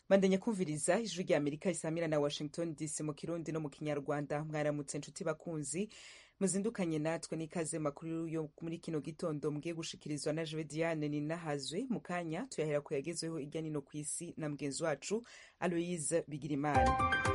bandanya kumviriza ijwi rya amerika risamira na washington dc mu kirundi no mu kinyarwanda mwaramutse nshuti bakunzi muzindukanye natwe n'ikaze makuru yo muri kino gitondo mugiye gushikirizwa na jewe diane ninahazwe mu kanya tuyahera ku yagezweho irya nino ku isi na mugenzi wacu aloise bigirimana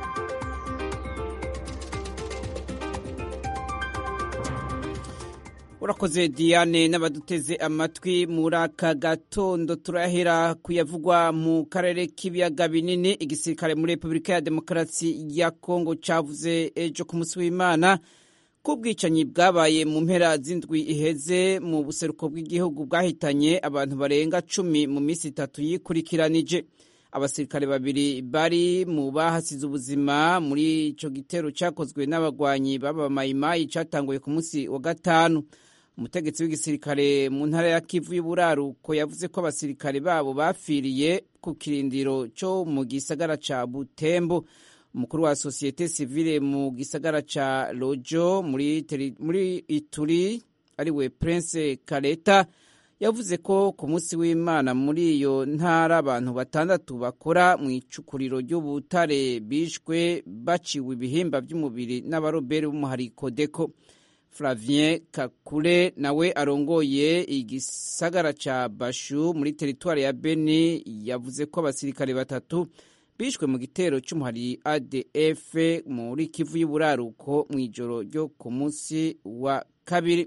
urakoze diane n'abaduteze amatwi muri aka gatondo turahera kuyavugwa mu karere k'ibiyaga binini igisirikare muri repubulika ya demokarasi ya kongo cavuze ejo ku munsi w'imana ko ubwicanyi bwabaye mu mpera z'indwi iheze mu buseruko bw'igihugu bwahitanye abantu barenga cumi mu minsi itatu yikurikiranije abasirikare babiri bari mu bahasize ubuzima muri ico gitero cakozwe n'abagwanyi b'abamayimayi catanguye ku munsi wa gatanu umutegetsi w'igisirikare mu ntara ya kivu y'uburaruko yavuze ko abasirikare babo bapfiriye ku kirindiro cyo mu gisagara ca butembo umukuru wa sosiyete sivile mu gisagara ca lojo muri, muri ituri ariwe prince kareta yavuze ko ku munsi w'imana muri iyo ntara abantu batandatu bakora mu icukuriro ry'ubutare bishwe baciwe ibihimba by'umubiri n'abaroberi b'umuhariko deko Flavien Kakule nawe arongoye igisagara ca Bashu muri teritwari ya Beni yavuze ko abasirikare batatu bishwe mu gitero c'umuhari ADF muri Kivu y'uburaruko mu ijoro ryo ku munsi wa kabiri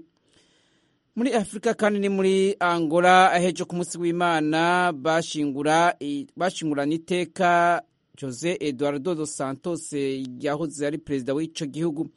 muri Afurika kandi ni muri Angola ahejo ku munsi w'Imana bashingura bashingurana iteka Jose Eduardo dos Santos yahoze ari perezida w'ico gihugu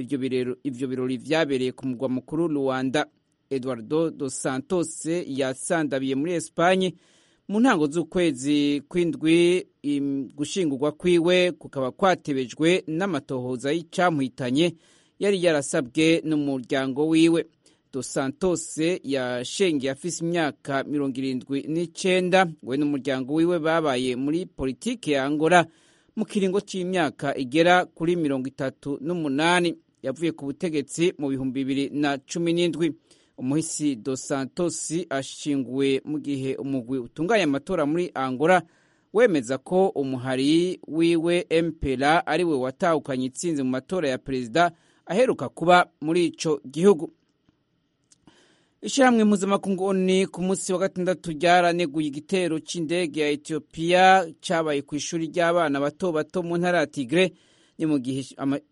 ivyo birori vyabereye ku mugwa mukuru Luanda. Eduardo dos Santos yasandabiye muri Espanye mu ntango z'ukwezi kw'indwi. Gushingurwa kwiwe kukaba kwatebejwe n'amatohoza y'icyamuhitanye yari yarasabwe n'umuryango wiwe. Dos Santos yashengeye afise imyaka mirongo irindwi n'icenda we n'umuryango wiwe babaye muri politike ya Angola mu kiringo c'imyaka igera kuri mirongo itatu n'umunani yavuye ku butegetsi mu bihumbi bibiri na cumi n'indwi umuhisi dos santos ashinguwe mu gihe umugwi utunganya amatora muri angola wemeza ko umuhari wiwe mpera ariwe watahukanye itsinzi mu matora ya perezida aheruka kuba muri ico gihugu ishyirahamwe mpuzamakungu ni ku munsi wa gatandatu ryaraneguye igitero c'indege ya etiyopiya cabaye ku ishuri ry'abana bato bato mu ntara ya tigre ni mu gihe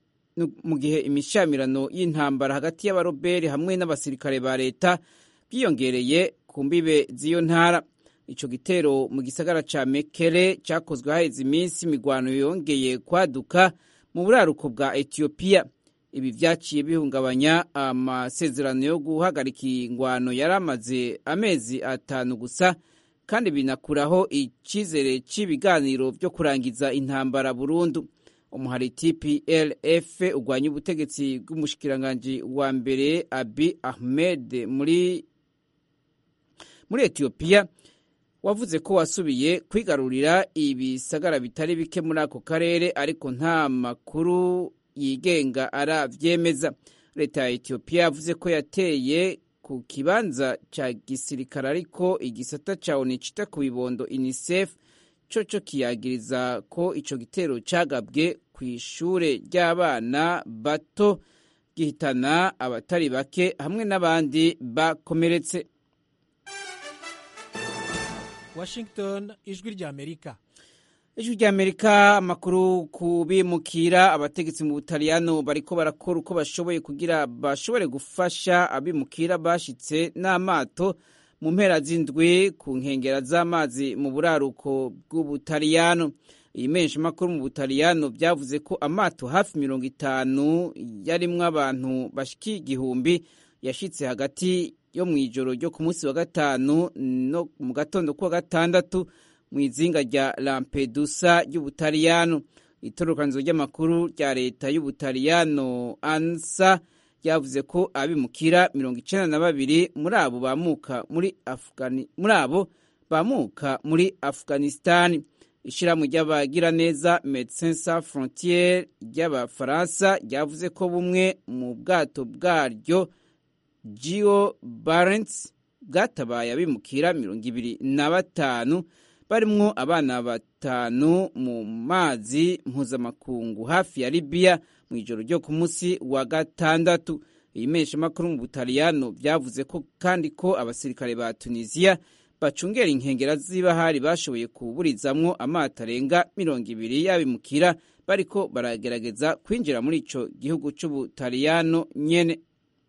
mu gihe imishamirano y'intambara hagati y'abaroberi hamwe n'abasirikare ba leta byiyongereye ku mbibe z'iyo ntara ico gitero mu gisagara ca mekere cakozwe haheze iminsi imigwano yongeye kwaduka mu buraruko bwa etiyopiya ibi vyaciye bihungabanya amasezerano yo guhagarika ingwano yari amaze amezi atanu gusa kandi binakuraho icizere c'ibiganiro vyo kurangiza intambara burundu umuhari tplf urwanya ubutegetsi bw'umushikiranganji wa mbere abi ahmed muri muri etiyopiya wavuze ko wasubiye kwigarurira ibisagara bitari bike muri ako karere ariko nta makuru yigenga aravyemeza leta ya etiyopiya yavuze ko yateye ku kibanza ca gisirikare ariko igisata ca onu cita ku bibondo unicef coco kiyagiriza ko ico gitero cagabwe ku ishure ry'abana bato gihitana abatari bake hamwe n'abandi bakomeretse washington ijwi ry'amerika ijwi ry'amerika amakuru ku bimukira abategetsi mu butaliyano bariko barakora uko bashoboye kugira bashobore gufasha abimukira bashitse n'amato mu mpera z'indwi ku nkengera z'amazi mu buraruko bw'ubutaliyano iyi menshi makuru mu butaliyano byavuze ko amato hafi mirongo itanu yarimwo abantu bashika igihumbi yashitse hagati yo mu ijoro ryo ku munsi wa gatanu no mu gatondo kuwa gatandatu mu izinga rya lampedusa ry'ubutaliyano itororokanizo ry'amakuru rya leta y'ubutaliyano ansa ryavuze ko abimukira mirongo icenda na babiri muri abo bamuka muri Afgani muri abo bamuka muri Afghanistan ishirahamwe ry'abagiraneza Medecins Sans Frontieres ry'abafaransa ryavuze ko bumwe mu bwato bwaryo Geo Barents bwatabaye abimukira mirongo ibiri na batanu barimwo abana batanu mu mazi mpuzamakungu hafi ya libiya mu ijoro ryo ku munsi wa gatandatu ibimeshamakuru mu butaliyano byavuze ko kandi ko abasirikare ba tunisiya bacungera inkengera z'ibahari bashoboye kuburizamwo amato arenga mirongo ibiri y'abimukira bariko baragerageza kwinjira muri ico gihugu c'ubutaliyano nyene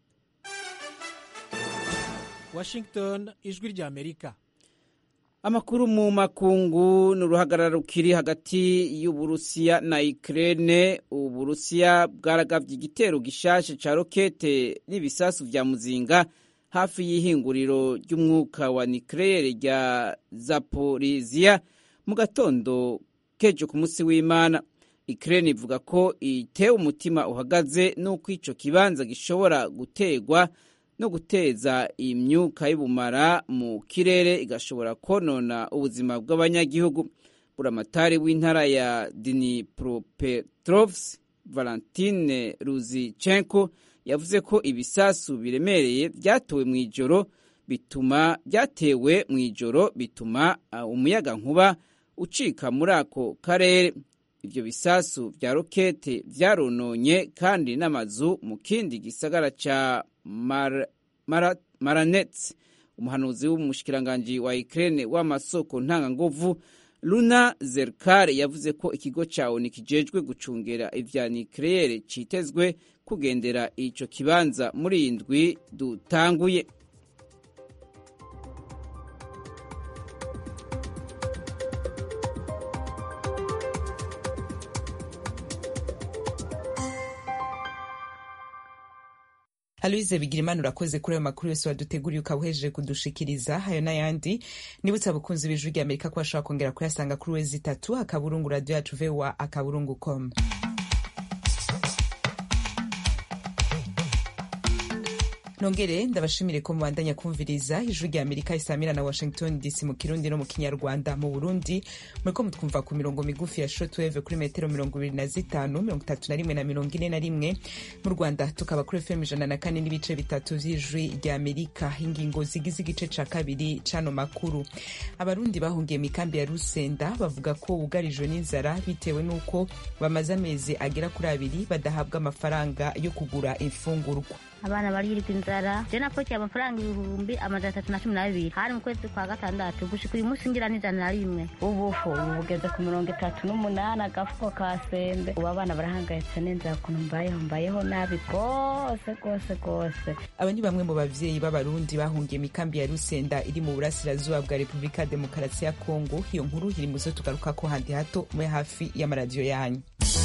washington ijwi rya amerika amakuru mu makungu ni uruhagarara rukiri hagati y'uburusiya na ukraine uburusiya bwaragavye igitero gishashe ca rokete n'ibisasu vya muzinga hafi y'ihinguriro ry'umwuka wa nucleaire rya zaporizia mu gatondo kejo ku munsi w'imana ukraine ivuga ko itewe umutima uhagaze n'uko ico kibanza gishobora gutegwa no guteza imyuka y'ubumara mu kirere igashobora konona ubuzima bw'abanyagihugu buramatari w'intara ya dnipropetrovsk valentine ruzichenko yavuze ko ibisasu biremereye byatowe mu ijoro bituma byatewe mu ijoro bituma umuyaga nkuba ucika muri ako karere ibyo bisasu bya rokete byarononye kandi n'amazu mu kindi gisagara ca Mar Mar Maranets umuhanuzi w'umushikiranganji wa Ukraine w'amasoko ntanganguvu Luna Zerkar yavuze ko ikigo ca ONU kijejwe gucungera ivya nucleaire citezwe kugendera ico kibanza muri indwi dutanguye aloise bigirimana urakoze kuri ayo makuru yose waduteguriye ukaba uhejeje kudushikiriza ayo n'ayandi nibutse abakunzi b'ijwi rya amerika ko bashobora kongera kuyasanga kuri wezi itatu akaburungu radiyo yacu voa akaburungu com nongere ndabashimire ko mubandanya kumviriza ijwi rya amerika isamira na washington dc mu kirundi no mu kinyarwanda mu burundi muriko mutwumva ku mirongo migufi ya shortwave kuri metero mirongo ibiri na zitanu mirongo itatu na rimwe na mirongo ine na rimwe mu rwanda tukaba kuri fm ijana na kane n'ibice bitatu vy'ijwi rya amerika ingingo zigize igice ca kabiri c'ano makuru abarundi bahungiye mu ikambi ya rusenda bavuga ko bugarijwe n'inzara bitewe n'uko bamaze amezi agera kuri abiri badahabwa amafaranga yo kugura imfungurwa abana barirwa inzara je napokeye amafaranga ibihumbi amajana atatu na cumi na bibiri hari mu kwezi kwa gatandatu gushika uyu munsi ngira n'ijana na rimwe ubufu ubu bugeze ku mirongo itatu n'umunani agafuko ka sembe ubu abana barahangayitse n'inzara ukuntu mbayeho mbayeho nabi rwose rwose rwose aba ni bamwe mu bavyeyi b'abarundi bahungiye mu ikambi ya rusenda iri mu burasirazuba bwa repubulika ya demokarasi ya kongo iyo nkuru iri muzo tugarukako handi hato mwe hafi y'amaradiyo yanyu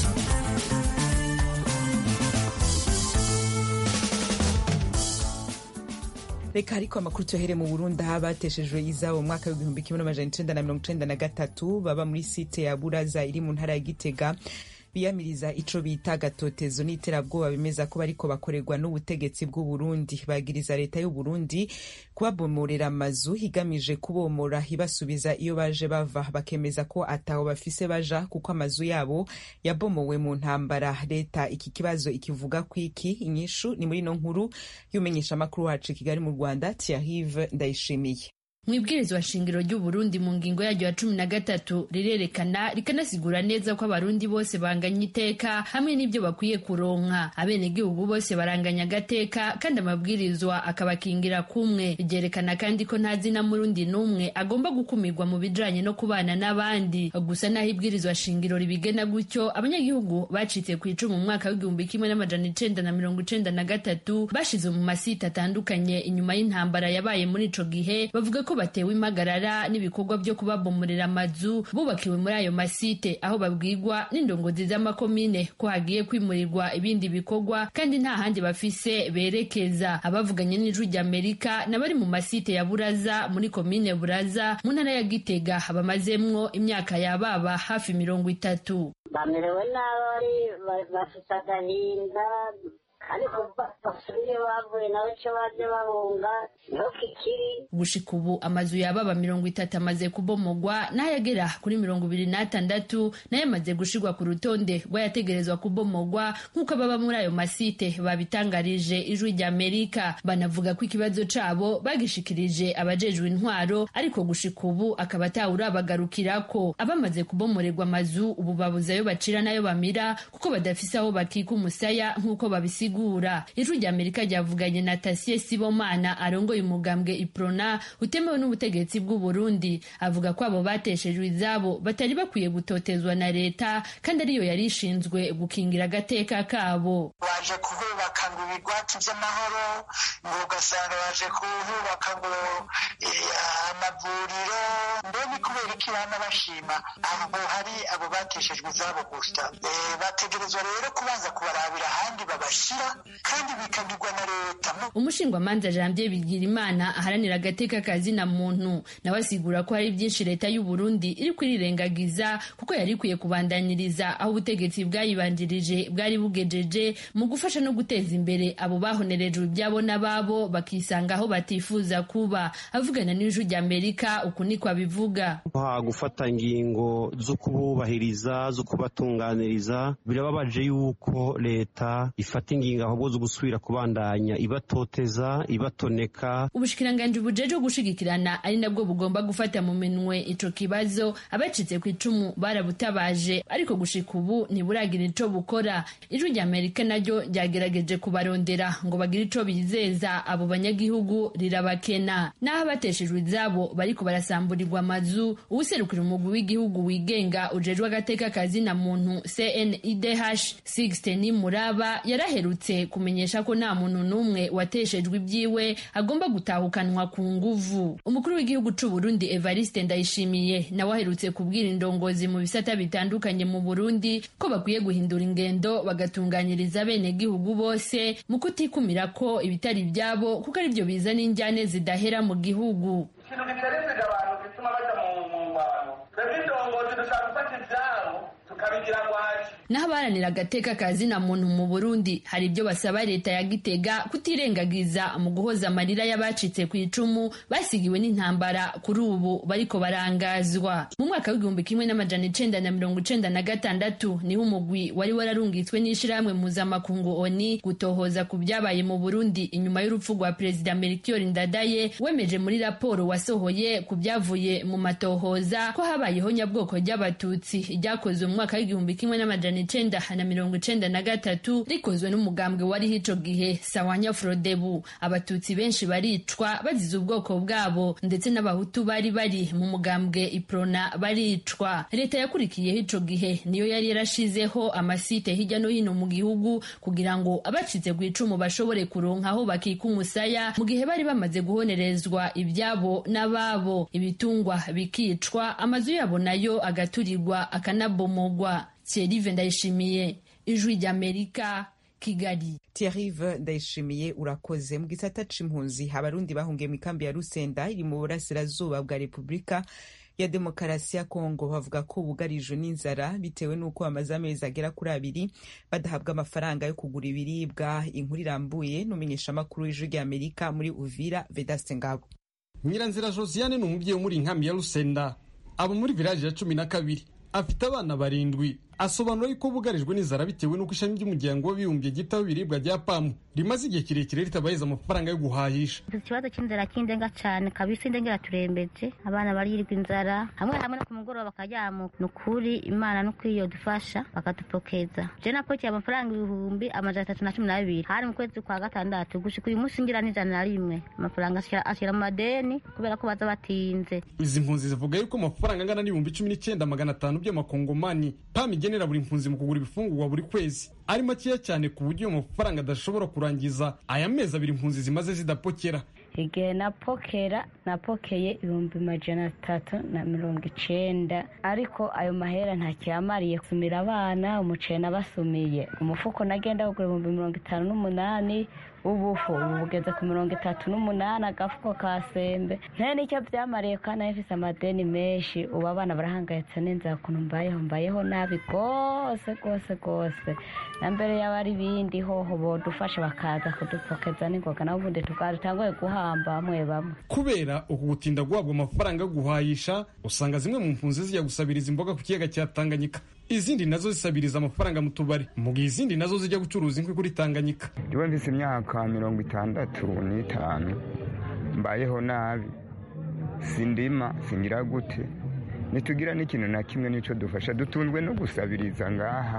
reka ariko amakuru tuyahere mu burundi aho abateshejwe izabo mu mwaka w'igihumbi kimwe n'amajana icenda na mirongo icenda na gatatu baba muri site ya buraza iri mu ntara ya gitega biyamiriza ico bita gatotezo n'iterabwoba bemeza ko bariko bakorerwa n'ubutegetsi bw'u Burundi bagiriza leta y'u Burundi kubabomorera amazu higamije kubomora ibasubiza iyo baje bava bakemeza ko ataho bafise baja kuko amazu yabo yabomowe mu ntambara leta iki kibazo ikivuga kwiki inyishu ni muri no nkuru y'umenyesha amakuru wacu Kigali mu Rwanda Thierry Ndayishimiye mu ibwirizwa shingiro ry'u Burundi mu ngingo yaryo ya cumi na gatatu rirerekana rikanasigura neza ko abarundi bose banganya iteka hamwe n'ibyo bakwiye kuronka abenegihugu bose baranganya agateka kandi amabwirizwa akabakingira kumwe ryerekana kandi ko nta zina murundi n'umwe agomba gukumirwa mu bijanye no kubana n'abandi gusa naho ibwirizwa shingiro ribigena gutyo abanyagihugu bacitse ku icumu mu mwaka w'igihumbi kimwe n'amajana icenda na mirongo icenda na gatatu bashize mu masite atandukanye inyuma y'intambara yabaye muri ico gihe bavuga ko batewe impagarara n'ibikorwa byo kubabomorera amazu bubakiwe muri ayo masite aho babwirwa n'indongozi z'amakomine ko hagiye kwimurirwa ibindi bikorwa kandi nta handi bafise berekeza abavuganye n'ijwi ry'amerika n'abari mu masite ya buraza muri komine buraza mu ntara ya gitega bamazemwo imyaka yababa hafi mirongo itatu bamerewe nabi bafite agahinda kandi kuva basubiye bavuye nawe cyo baje bahunga niho kikiri gushika ubu amazu yababa mirongo itatu amaze kubomogwa n'ayagera kuri mirongo ibiri n'atandatu nayo amaze gushirwa ku rutonde rw'ayategerezwa kubomogwa nk'uko ababa muri ayo masite babitangarije ijwi rya amerika banavuga ko ikibazo cabo bagishikirije abajejwe intwaro ariko gushika ubu akaba atawurabagarukirako abamaze kubomorerwa amazu ubu babuze ayo bacira n'ayo bamira kuko badafise aho bakika umusaya nk'uko babisigura ijwi rya amerika ryavuganye na tasiye sibomana arongoye umugambwe iprona utemewe n'ubutegetsi bw'u Burundi avuga ko abo bateshejwe izabo batari bakwiye gutotezwa na leta kandi ariyo yari ishinzwe gukingira agateka kabo baje kuhubaka ngo ibigwati by'amahoro ngo ugasanga baje kuhubaka ngo amavuriro mbe ni kubera iki bana bashima abo hari abo bateshejwe izabo gusa bategerezwa rero kubanza kubarabira ahandi babashyira kandi bikagirwa na leta umushingwamanza janvier bigirimana aharanira agateka kazina muntu nawe asigura ko hari byinshi leta y'u Burundi iri kwirirengagiza kuko yari ikwiye kubandanyiriza aho ubutegetsi bwayibanjirije bwari bugejeje mu gufasha no guteza imbere abo bahonerejwe ibyabo n'ababo bakisanga aho batifuza kuba avugana n'ijwi rya amerika uku niko abivuga gufata ingingo zo kububahiriza zo kubatunganiriza birababaje yuko leta ifata ingingo ahubwo zo gusubira kubandanya ibatoteza ibatoneka ubushikiranganji bujeje gushigikirana ari nabwo bugomba gufata mu minwe ico kibazo abacitse ku icumu barabutabaje ariko gushika ubu ntiburagira ico bukora ijwi rya amerika naryo ryagerageje kubarondera ngo bagire ico bizeza abo banyagihugu rirabakena n'aho abateshejwe izabo bariko barasamburirwa amazu uwuserukira umugwi w'igihugu wigenga ujejwe agateka kazina muntu cnidh sixten muraba yaraherutse kumenyesha ko nta muntu n'umwe wateshejwe ibyiwe agomba gutahukanwa ku nguvu umukuru w'igihugu c'u Burundi Evariste Ndayishimiye nawe aherutse kubwira indongozi mu bisata bitandukanye mu Burundi ko bakwiye guhindura ingendo bagatunganyiriza bene gihugu bose mu kutikumira ko ibitari ibyabo kuko ari byo bizana injyane zidahera mu gihugu ikintu giterezega abantu gituma baja mu ngwano twebwe indongozi dushaka gufata ivyabo tukabigira ngwaci naho abaharanira agateka kazina muntu mu Burundi hari ibyo basaba leta ya Gitega kutirengagiza mu guhoza amarira y'abacitse ku icumu basigiwe n'intambara kuri ubu bariko barangazwa mu mwaka w'igihumbi kimwe n'amajana icenda na mirongo icenda na gatandatu niho umugwi wari wararungitswe n'ishirahamwe mpuzamakungu ONI gutohoza ku byabaye mu Burundi inyuma y'urupfu rwa perezida Melchior Ndadaye wemeje muri raporo wasohoye ku byavuye mu matohoza ko habayeho nyabwoko ry'abatutsi ryakozwe mu mwaka w'igihumbi kimwe n'amajana icenda na mirongo icenda na gatatu rikozwe n'umugambwe wariho ico gihe sawanya frodebu abatutsi benshi baricwa bazize ubwoko bwabo ndetse n'abahutu bari bari mu mugambwe iprona baricwa leta yakurikiyeho ico gihe niyo yari yarashizeho amasite hirya no hino mu gihugu kugira ngo abacitse ku icumu bashobore kuronka aho bakika umusaya mu gihe bari bamaze guhonerezwa ibyabo n'ababo ibitungwa bikicwa amazu yabo nayo agaturirwa akanabomogwa Thierry Ndayishimiye ijwi ry'Amerika Kigali Thierry Ndayishimiye urakoze mu gisata c'impunzi abarundi bahungiye mu ikambi ya Rusenda iri mu burasirazuba bwa Repubulika ya demokarasi ya kongo bavuga ko bugarijwe n'inzara bitewe n'uko bamaze amezi agera kuri abiri badahabwa amafaranga yo kugura ibiribwa inkuru irambuye n'umumenyeshamakuru w'ijwi ry'amerika muri uvira vedaste ngabo nyiranzira josiane ni umubyeyi wo muri inkambi ya rusenda aba muri village ya cumi na kabiri afite abana barindwi asobanura yuko bugarijwe n'inzara bitewe n'uko ishami ry'umuryango w'abibumbye ryitaho ibiribwa rya pamu rimaze igihe kirekire ritabahiza amafaranga yo guhahisha ikibazo cy'inzara kindenga cyane kabisa indengera turembeje abana barirwa inzara hamwe hamwe no ku mugoroba bakajyamuka ni ukuri imana no kwiyo dufasha bakadupokeza je napokiye amafaranga ibihumbi amajana atatu na cumi n'abiri hari mu kwezi kwa gatandatu gushika uyu munsi ngira n'ijana na rimwe amafaranga ashyira mu madeni kubera ko baza batinze izi mpunzi zivuga yuko amafaranga angana n'ibihumbi cumi n'icyenda magana atanu by'amakongomani pamu igenera buri mpunzi mu kugura ibifungurwa buri kwezi ari makeya cyane ku buryo ayo mafaranga adashobora kurangiza aya mezi abiri impunzi zimaze zidapokera igihe napokera napokeye ibihumbi majana atatu na mirongo icenda ariko ayo mahera ntakiyamariye gusumira abana umuceri nabasumiye umufuko nagenda kugura ibihumbi mirongo itanu n'umunani ubufu ubu bugeze ku mirongo itatu n'umunani agafuko ka sembe nta nicyo byamariye kandi nayo ifite amadeni menshi ubu abana barahangayitse n'inzara ukuntu mbayeho mbayeho nabi rwose rwose rwose na mbere yaba ari ibindi hoho bodufasha bakaza kudupfokeza n'ingoga naho ubundi tugatanguye guhamba bamwe bamwe kubera uku gutinda guhabwa amafaranga yo guhayisha usanga zimwe mu mpunzi zijya gusabiriza imboga ku kiyaga cya tanganyika izindi nazo zisabiriza amafaranga mu tubari mu gihe izindi nazo zijya gucuruza inkwi kuri tanganyika ndiwe mvise imyaka mirongo itandatu n'itanu mbayeho nabi sindima singira gute ntitugira n'ikintu na kimwe n'icyo dufasha dutunzwe no gusabiriza ngaha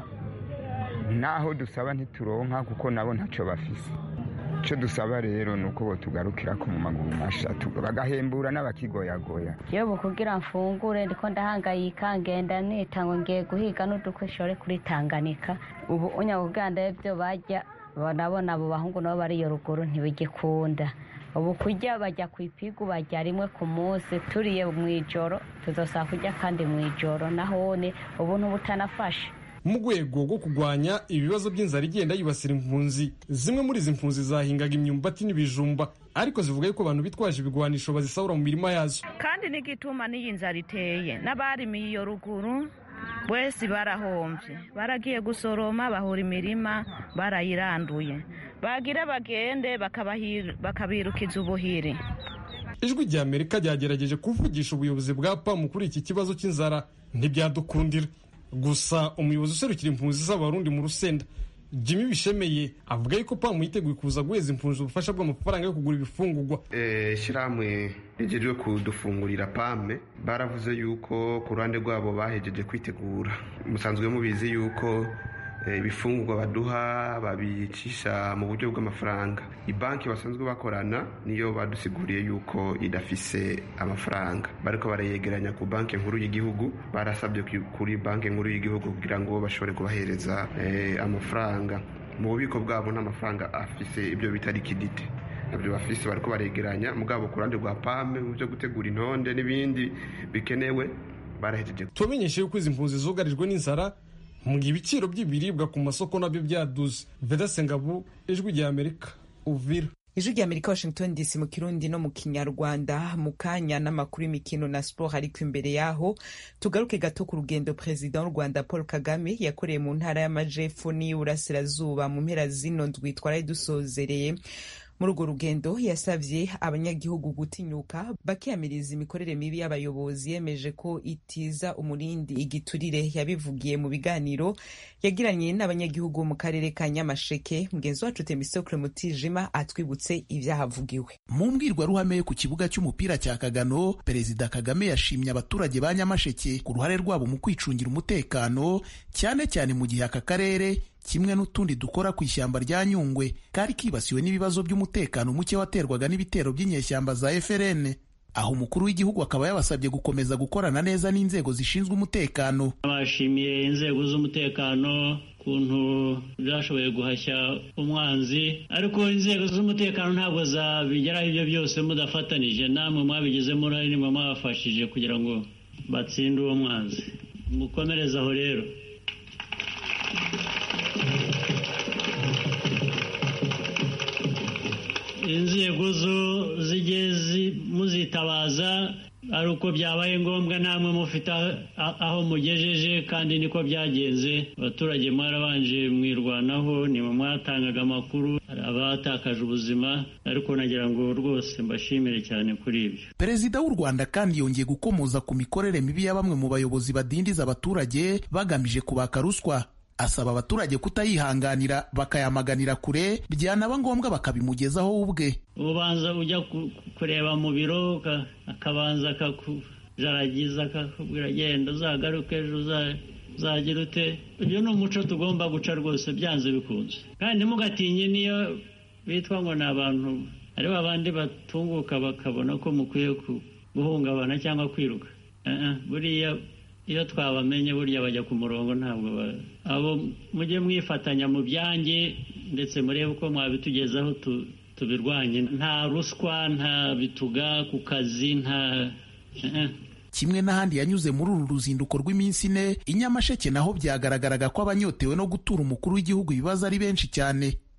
naho dusaba ntituronka kuko nabo ntacyo bafise icyo dusaba rero ni uko tugarukira ko mu maguru masha bagahembura n'abakigoyagoya yewe kugira mfungure ndiko ndahangayika ngenda nita ngo ngiye guhiga n'udukwishore kuri tanganika ubu unyabuganda ibyo bajya nabona abo bahungu nabo bari iyo ruguru ntibigikunda ubu kurya bajya ku ipigu bajya rimwe ku munsi turiye mu ijoro tuzosaba kurya kandi mu ijoro nahone ubu ntubutanafashe mu rwego rwo kurwanya ibibazo by'inzara igenda yibasira impunzi zimwe muri izi mpunzi zahingaga imyumbati n'ibijumba ariko zivuga yuko abantu bitwaje ibigwanisho bazisahura mu mirima yazo kandi n'igituma n'iyi nzara iteye n'abarimiye iyo ruguru bose barahomvye baragiye gusoroma bahura imirima barayiranduye bagira bagende bakabirukiza ubuhiri ijwi rya amerika ryagerageje kuvugisha ubuyobozi bwa pamu kuri iki kibazo cy'inzara ntibyadukundira gusa umuyobozi userukira impunzi z'abarundi mu rusenda jimmy bishemeye avuga yuko pamu yiteguye kuza guheza impunzi ubufasha bw'amafaranga yo kugura ibifungurwa ishyirahamwe rigejwe kudufungurira pame baravuze yuko ku ruhande rwabo bahejeje kwitegura musanzwe mubizi yuko ibifungurwa baduha babicisha mu buryo bw'amafaranga banki basanzwe bakorana niyo badusiguriye yuko idafise amafaranga bariko barayegeranya ku banki nkuru y'igihugu barasabye kuri banki nkuru y'igihugu kugira ngo bashobore kubahereza amafaranga mu bubiko bwabo n'amafaranga afise ibyo bita likidite nabyo bafise bariko baregeranya mugabo ku ruhande rwa pame mu byo gutegura intonde n'ibindi bikenewe barahejeje tubamenyeshe yuko izi mpunzi zugarijwe n'inzara mu gihe ibiciro by'ibiribwa ku masoko nabyo byaduze vedase ngabu ijwi rya amerika uvira ijwi rya amerika washington dc mu kirundi no mu kinyarwanda mu kanya n'amakuru y'imikino na siporo ariko imbere yaho tugaruke gato ku rugendo perezida w'u rwanda paul kagame yakoreye mu ntara y'amajepfo n'iy'uburasirazuba mu mpera zino ndwi twaraye dusozereye muri urwo rugendo yasabye abanyagihugu gutinyuka bakiyamiriza imikorere mibi y'abayobozi yemeje ko itiza umurindi igiturire yabivugiye mu biganiro yagiranye n'abanyagihugu mu karere ka nyamasheke mugenzi wacu temisokle mutijima atwibutse ibyahavugiwe mu mbwirwaruhame ku kibuga cy'umupira cya kagano perezida kagame yashimye abaturage ba nyamasheke ku ruhare rwabo mu kwicungira umutekano cyane cyane mu gihe aka karere kimwe n'utundi dukora ku ishyamba rya nyungwe kari kibasiwe n'ibibazo by'umutekano muke waterwaga n'ibitero by'inyeshyamba za FRN aho umukuru w'igihugu akaba yabasabye gukomeza gukorana neza n'inzego zishinzwe umutekano bashimiye inzego z'umutekano ukuntu zashoboye guhashya umwanzi ariko inzego z'umutekano ntabwo zabigeraho ibyo byose mudafatanije namwe mwabigizemo uruhare nimwe mwabafashije kugira ngo batsinde uwo mwanzi mukomereze aho rero inzego zo zijye muzitabaza ari uko byabaye ngombwa namwe mufite aho mugejeje kandi niko byagenze abaturage mwarabanje mwirwanaho nimwe mwatangaga amakuru abatakaje ubuzima ariko nagira ngo rwose mbashimire cyane kuri ibyo perezida w'u rwanda kandi yongeye gukomoza ku mikorere mibi ya bamwe mu bayobozi badindiza abaturage bagamije kubaka ruswa asaba abaturage kutayihanganira bakayamaganira kure byanaba ngombwa bakabimugezaho ubwe ubanza ujya kureba mu biro akabanza akakujaragiza akakubwira genda uzagaruke ejo uzagira ute ibyo ni umuco tugomba guca rwose byanze bikunze kandi ntimugatinye niyo bitwa ngo ni abantu ari babandi batunguka bakabona ko mukwiye guhungabana cyangwa kwiruka buriya iyo twabamenye burya bajya ku murongo ntabwo abo mujye mwifatanya mu byanjye ndetse murebe uko mwabitugezaho tubirwanye nta ruswa nta bituga ku kazi nta kimwe n'ahandi yanyuze muri uru ruzinduko rw'iminsi ine i nyamasheke naho byagaragaraga ko abanyotewe no gutura umukuru w'igihugu ibibazo ari benshi cyane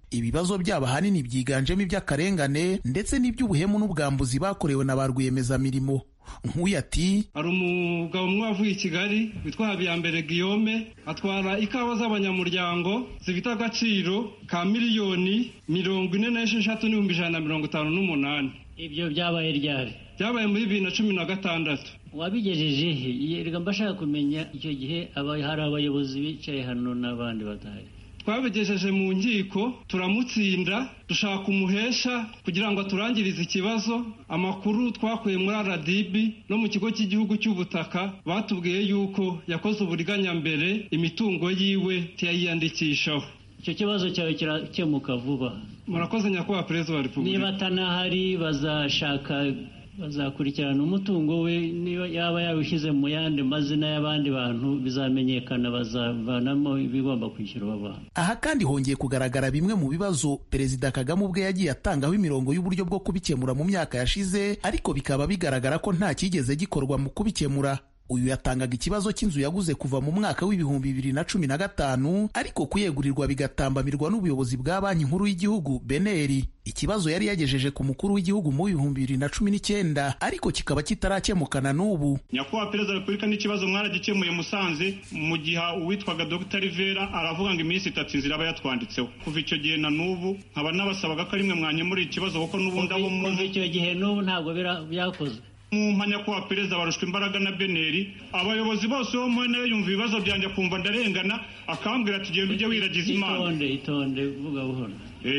ibibazo byabo ahanini byiganjemo iby'akarengane ndetse n'iby'ubuhemu n'ubwambuzi bakorewe na ba rwiyemezamirimo nk'uyu ati hari umugabo umwe wavuye i kigali witwa habiyambere guillaume atwara ikawa z'abanyamuryango zifite agaciro ka miliyoni mirongo ine n'esheshatu n'ibihumbi ijana na mirongo itanu n'umunani ibyo byabaye ryari byabaye muri bibiri na cumi na gatandatu wabigejeje he reka mbashaka kumenya icyo gihe hari abayobozi bicaye hano n'abandi badahari twabigejeje mu nkiko turamutsinda dushaka umuhesha kugira ngo aturangirize ikibazo amakuru twakuye muri rdb no mu kigo cy'igihugu cy'ubutaka batubwiye yuko yakoze uburiganya mbere imitungo yiwe ntiyayiyandikishaho icyo kibazo cyawe kirakemuka vuba murakoze nyakubahwa perezida wa repubulika niba atanahari bazashaka bazakurikirana umutungo we niba yaba yawushyize mu yandi mazina y'abandi bantu bizamenyekana bazavanamo ibigomba kwishyurwa abantu aha kandi hongeye kugaragara bimwe mu bibazo perezida kagame ubwe yagiye atangaho imirongo y'uburyo bwo kubikemura mu myaka yashize ariko bikaba bigaragara ko nta cyigeze gikorwa mu kubikemura uyu yatangaga ikibazo cy'inzu yaguze kuva mu mwaka w'ibihumbi bibiri na cumi na gatanu ariko kuyegurirwa bigatambamirwa n'ubuyobozi bwa banki nkuru y'igihugu beneri ikibazo yari yagejeje ku mukuru w'igihugu mu bihumbi bibiri na cumi n'icyenda ariko kikaba kitarakemukana n'ubu nyakubahwa perezida wa repubulika n'ikibazo mwaragikemuye musanze mu gihe uwitwaga dr rivera aravuga ngo iminsi itatu inzira aba yatwanditseho kuva icyo gihe na n'ubu nkaba nabasabaga ko rimwe mwanyemurira ikibazo kuko n'ubundi abo kuva icyo gihe n'ubu ntabwo byakozwe mu mpanya kuba perezida barushwa imbaraga na beneri abayobozi bose bo mu ntara yumva ibibazo byanjye akumva ndarengana akambwira ati genda ujye wiragiza imana itonde itonde vuga buhoro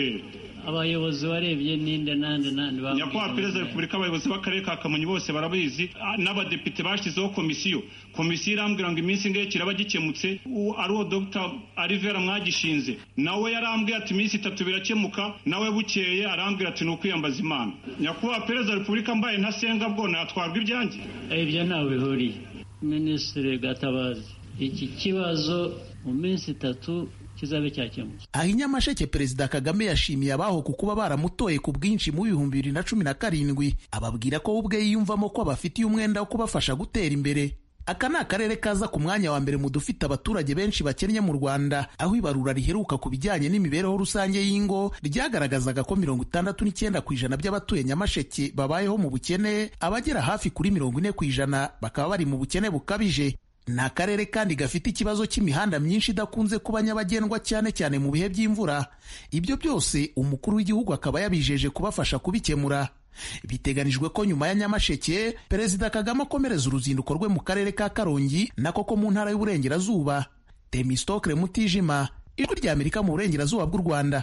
abayobozi warebye ninde nande nande nyakubahwa perezida wa repubulika abayobozi b'akarere ka kamonyi bose barabizi n'abadepite bashyizeho komisiyo komisiyo irambwira ngo iminsi ingahe kiraba gikemutse ari uwo dr arivera mwagishinze nawe yarambwiye ati iminsi itatu birakemuka nawe bukeye arambwira ati ni ukwiyambaza imana nyakubahwa perezida wa repubulika mbaye ntasenga bwo natwarwa ibyanjye ibyo ntawe bihuriye minisitiri gatabazi iki kibazo mu minsi itatu kizabe cyakemutse aha i nyamasheke perezida kagame yashimiye abaho ku kuba baramutoye ku bwinshi mu bihumbi bibiri na cumi na karindwi ababwira ko we ubwe yiyumvamo ko abafitiye umwenda wo kubafasha gutera imbere aka ni akarere kaza ku mwanya wa mbere mu dufite abaturage benshi bakennye mu rwanda aho ibarura riheruka ku bijyanye n'imibereho rusange y'ingo ryagaragazaga ko mirongo itandatu n'icyenda ku ijana by'abatuye nyamasheke babayeho mu bukene abagera hafi kuri mirongo ine ku ijana bakaba bari mu bukene bukabije ni akarere kandi gafite ikibazo cy'imihanda myinshi idakunze kuba nyabagendwa cyane cyane mu bihe by'imvura ibyo byose umukuru w'igihugu akaba yabijeje kubafasha kubikemura biteganijwe ko nyuma ya nyamasheke perezida kagame akomereza uruzinduko rwe mu karere ka karongi nako ko mu ntara y'uburengerazuba temistokre mutijima ijwi rya amerika mu burengerazuba bw'u rwanda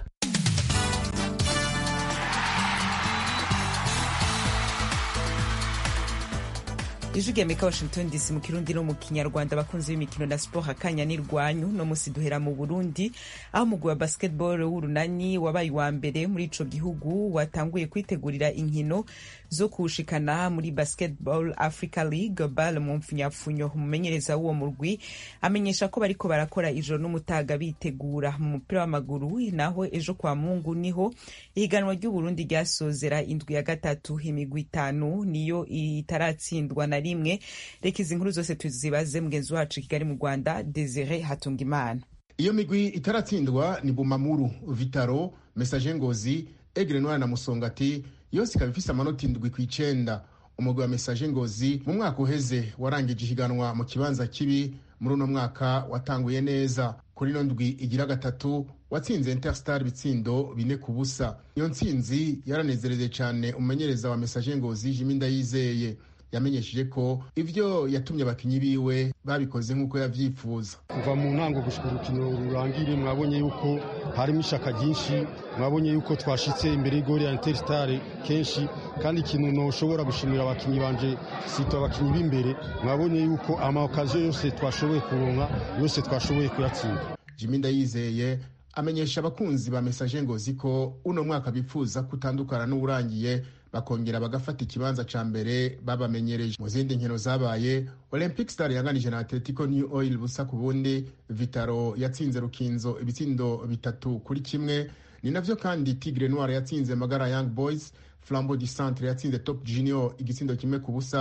ijwi rya amerika washington dc mu kirundi no mu kinyarwanda abakunzi b'imikino na siporo akanya n'irwanyu no musi duhera mu burundi aho umugwi wa basketball w'urunani wabaye uwa mbere muri ico gihugu watanguye kwitegurira inkino zo kuwushikana muri basketball africa league bal mu mpfunyapfunyo umumenyereza w'uwo murwi amenyesha ko bariko barakora ijoro n'umutaga bitegura mu mupira w'amaguru naho ejo kwa mungu niho ihiganwa ry'uburundi ryasozera indwi ya gatatu imigwi itanu niyo itaratsindwa na rimwe reka izi nkuru zose tuzibaze mugenzi wacu kigali mu rwanda desire hatungimana iyo migwi itaratsindwa ni bumamuru vitaro mesaje ngozi egre noya na musongati yose ikaba ifise amanota indwi ku icenda umugwi wa mesaje ngozi mu mwaka uheze warangije ihiganwa mu kibanza kibi muri uno mwaka watanguye neza kuri ino ndwi igira gatatu watsinze interstar ibitsindo bine ku busa iyo ntsinzi yaranezereje cyane umumenyereza wa mesaje ngozi jimi ndayizeye yamenyesheje ko ivyo yatumye abakinyi biwe babikoze nk'uko yavyifuza kuva mu ntango gushika urukino rurangire mwabonye yuko harimo ishaka ryinshi mwabonye yuko twashitse imbere y'igori ya interstar kenshi kandi ikintu noshobora gushimira abakinyi banje sito abakinyi b'imbere mwabonye yuko amakaziyo yose twashoboye kuronka yose twashoboye kuyatsinda jimi ndayizeye amenyesha abakunzi ba mesaje ngozi ko uno mwaka bipfuza kutandukana n'uwurangiye bakongera bagafata ikibanza ca mbere babamenyereje mu zindi nkino zabaye olympic star yanganije na atletico new oil busa ku bundi vitaro yatsinze rukinzo ibitsindo bitatu kuri kimwe ni navyo kandi tigre noir yatsinze magara young boys flambo du centre yatsinze top junior igitsindo kimwe ku busa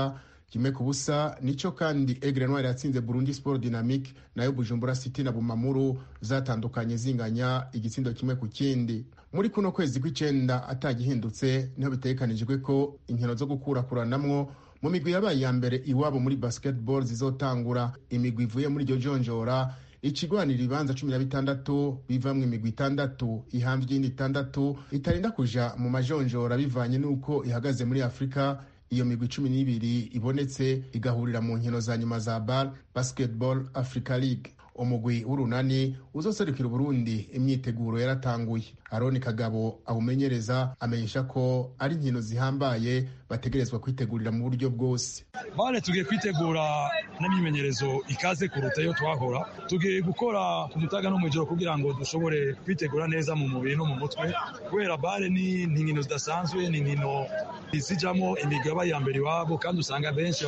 kimwe ku busa nico kandi Aigle Noir yatsinze Burundi Sport Dynamique nayo Bujumbura City na Bumamuru zatandukanye zinganya igitsindo kimwe ku kindi muri kuno kwezi kw'icenda atagihindutse niho bitegekanijwe ko inkino zo gukurakuranamwo mu migwi yabaye iya mbere iwabo muri basketball zizotangura imigwi ivuye muri iryo jonjora ikigwanira ibibanza cumi na bitandatu bivamwo imigwi itandatu ihambye iyindi itandatu itarinda kuja mu majonjora bivanye n'uko ihagaze muri afurika iyo migwi cumi n'ibiri ibonetse igahurira mu nkino za nyuma za bar basketball africa league umugwi w'urunani uzoserukira uburundi imyiteguro yaratanguye aroni kagabo awumenyereza amenyesha ko ari inkino zihambaye bategerezwa kwitegurira mu buryo bwose bane tugiye kwitegura n'imyimenyerezo ikaze kuruta iyo twahora tugiye gukora ku mutaga no mu ijoro kugira ngo dushobore kwitegura neza mu mubiri no mu mutwe kubera bare ni inkino zidasanzwe ni inkino zijamo imigaba ya mbere iwabo kandi usanga benshi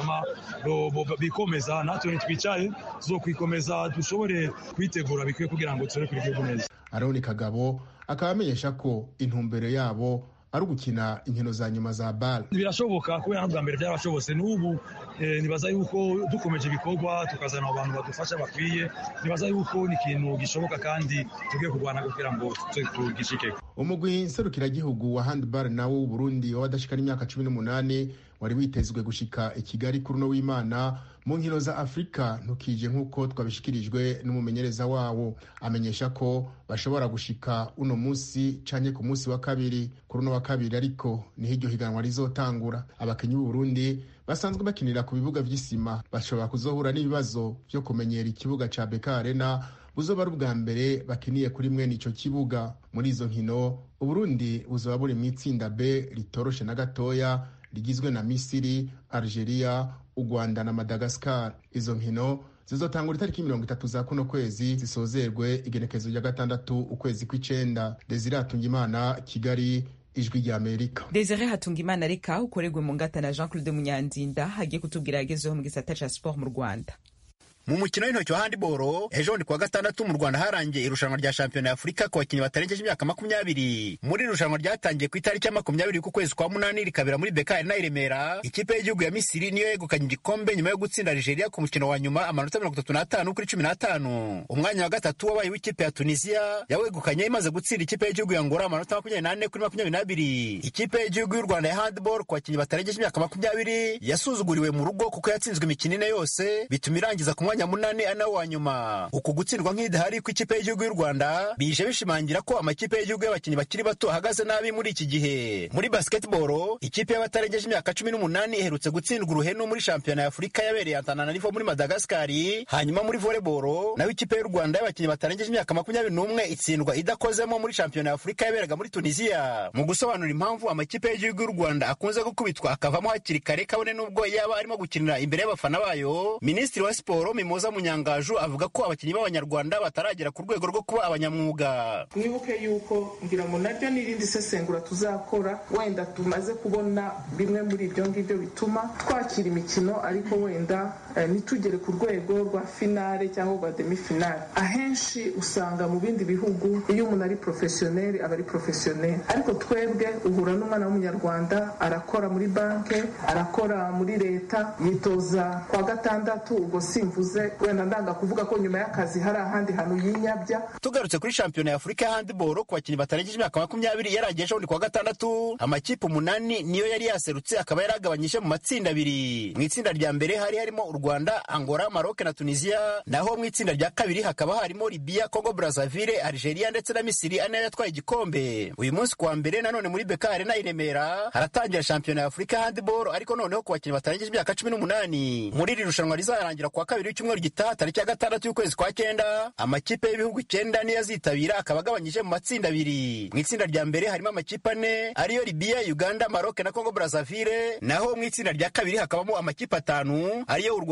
bikomeza natwe ntitwicaye zo kwikomeza dushobore kwitegura bikwiye kugira ngo dushobore kugira igihugu neza aroni kagabo akaba amenyesha ko intumbero yabo ari ugukina inkino za nyuma za bare birashoboka kubera no bwa mbere byarashobotse n'ubu nibaza yuko dukomeje ibikorwa tukazana abantu badufasha bakwiye nibaza yuko ni ikintu gishoboka kandi tugiye kurwana kugira ngo tugishike umugwi nserukiragihugu wa handball nawo w'uburundi w'abadashikana imyaka cumi n'umunani wari witezwe gushika i kigali kuri uno w'imana mu nkino za afurika ntukije nk'uko twabishikirijwe n'umumenyereza wawo amenyesha ko bashobora gushika uno munsi canke ku munsi wa kabiri kuri uno wa kabiri ariko niho iryo higanwa rizotangura abakinyi b'uburundi basanzwe bakinira ku bibuga vy'isima bashobora kuzohura n'ibibazo vyo kumenyera ikibuga ca beka arena buzoba ari ubwa mbere bakiniye kuri mwene ico kibuga muri izo nkino uburundi buzoba buri mu itsinda b ritoroshe na gatoya rigizwe na misiri algeria u rwanda na madagascar izo nkino zizotangura itariki mirongo itatu za kuno kwezi zisozerwe igenekezo rya gatandatu ukwezi kw'icenda desire hatungimana kigali ijwi rya amerika desire hatungimana reka ukorerwe mu ngata na jean claude munyandinda hagiye kutubwira yagezeho mu gisata ca sport mu rwanda mu mukino w'intoki wa handiboro ejo bundi kuwa gatandatu mu rwanda harangiye irushanwa rya shampiyona y'afurika ku bakinnyi batarengeje imyaka makumyabiri muri iri rushanwa ryatangiye ku itariki ya makumyabiri k'ukwezi kwa munani rikabera muri bekari na i remera ikipe y'igihugu ya misiri niyo yegukanye igikombe nyuma yo gutsinda nigeria ku mukino wa nyuma amanota mirongo itatu n'atanu kuri cumi n'atanu umwanya wa gatatu wabaye w'ikipe ya tunisiya yawegukanye imaze gutsinda ikipe y'igihugu ya ngora amanota makumyabiri n'ane kuri makumyabiri n'abiri ikipe y'igihugu y'u rwanda ya handiboro ku bakinnyi batarengeje imyaka makumyabiri yasuzuguriwe mu rugo kuko yatsinzwe imikino ine yose bituma irangiza ku mwanya munani ari nawo wa nyuma uku gutsindwa nk'idahari kw'ikipe y'igihugu y'u rwanda bije bishimangira ko amakipe y'igihugu y'abakinnyi bakiri bato ahagaze nabi muri iki gihe muri basketball ikipe y'abatarengeje imyaka cumi n'umunani iherutse gutsindwa uruhenu muri shampiyona ya afurika yabereye antananarivo muri madagasikari hanyuma muri volleyball naho ikipe y'u rwanda y'abakinnyi batarengeje imyaka makumyabiri n'umwe itsindwa idakozemo muri shampiyona ya afurika yaberaga muri tunisiya mu gusobanura impamvu amakipe y'igihugu y'u rwanda akunze gukubitwa akavamo hakiri kare kabone n'ubwo yaba arimo gukinira imbere y'abafana bayo minisitiri wa siporo mimoza munyangaju avuga ko abakinnyi b'abanyarwanda bataragera ku rwego rwo kuba abanyamwuga mwibuke yuko ngira ngo naryo n'irindi sesengura tuzakora wenda tumaze kubona bimwe muri ibyo ngibyo bituma twakira imikino ariko wenda ntitugere ku rwego rwa finale cyangwa rwa demi finale ahenshi usanga mu bindi bihugu iyo umuntu ari porofesiyoneri aba ari porofesiyoneri ariko twebwe uhura n'umwana w'umunyarwanda arakora muri banki arakora muri leta yitoza kwa gatandatu ubwo simvuze wenda ndanga kuvuga ko nyuma y'akazi hari ahandi hantu yinyabya tugarutse kuri shampiyona ya afurika ya handiboro ku bakinnyi batarengeje imyaka makumyabiri yaragiye ejo bundi kuwa gatandatu amakipe umunani niyo yari yaserutse akaba yaragabanyije mu matsinda abiri mu itsinda rya mbere hari harimo u rwanda angola maroc na tunisia naho mu itsinda rya kabiri hakaba harimo libiya congo brazaville algeria ndetse na misiri ane yatwaye igikombe uyu munsi kuwa mbere nanone muri beka arena i remera haratangira shampiyona ya afurika ya handiboro ariko noneho ku bakinnyi batarengeje imyaka cumi n'umunani muri iri rushanwa rizarangira kuwa kabiri w'icyumweru gitaha tariki ya gatandatu y'ukwezi kwa cyenda amakipe y'ibihugu icyenda niyo azitabira akaba agabanyije mu matsinda abiri mu itsinda rya mbere harimo amakipe ane ariyo libiya uganda maroc na congo brazaville naho mu itsinda rya kabiri hakabamo amakipe atanu ariyo u rwanda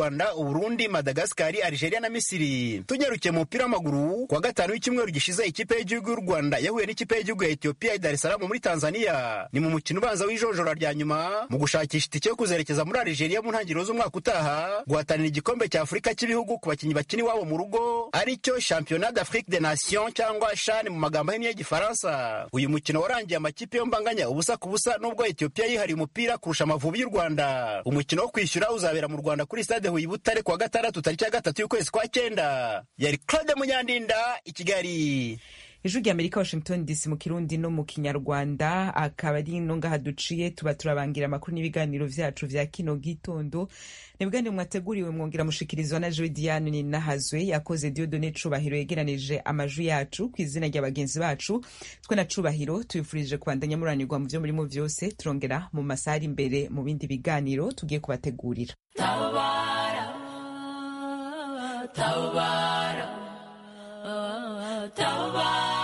rwanda uburundi madagasikari algeria na misiri tunyarukiye mu mupira w'amaguru kuwa gatanu w'icyumweru gishize ikipe y'igihugu y'u rwanda yahuye n'ikipe y'igihugu ya etiyopiya i dar es salaam muri tanzania ni mu mukino ubanza w'ijonjora rya nyuma mu gushakisha itike yo kuzerekeza muri algeria mu ntangiriro z'umwaka utaha guhatanira igikombe cya afurika cy'ibihugu ku bakinnyi bakina iwabo mu rugo aricyo championnat d'afrique des nations cyangwa shani mu magambo ahinnye y'igifaransa uyu mukino warangiye amakipe yo mbanganya ubusa ku busa nubwo etiyopiya yihariye umupira kurusha amavubi y'u rwanda umukino wo kwishyura uzabera mu rwanda kuri stade huye butare kuwa gatandatu tariki ya gatatu y'ukwezi kwa cyenda yari claude munyandinda i kigali ijwi rya amerika washington dc mu kirundi no mu kinyarwanda akaba ari ino ngaha duciye tuba turabangira amakuru n'ibiganiro vyacu vya kino gitondo ni bwanire mwateguriwe mwongera mushikirizwa na joe diane ninahazwe yakoze diodone cubahiro yegeranije amajwi yacu ku izina rya bagenzi bacu twe na cubahiro tubifurije kubandanya muranirwa mu vyo murimo vyose turongera mu masaha ari imbere mu bindi biganiro tugiye kubategurira tabara tabara tabara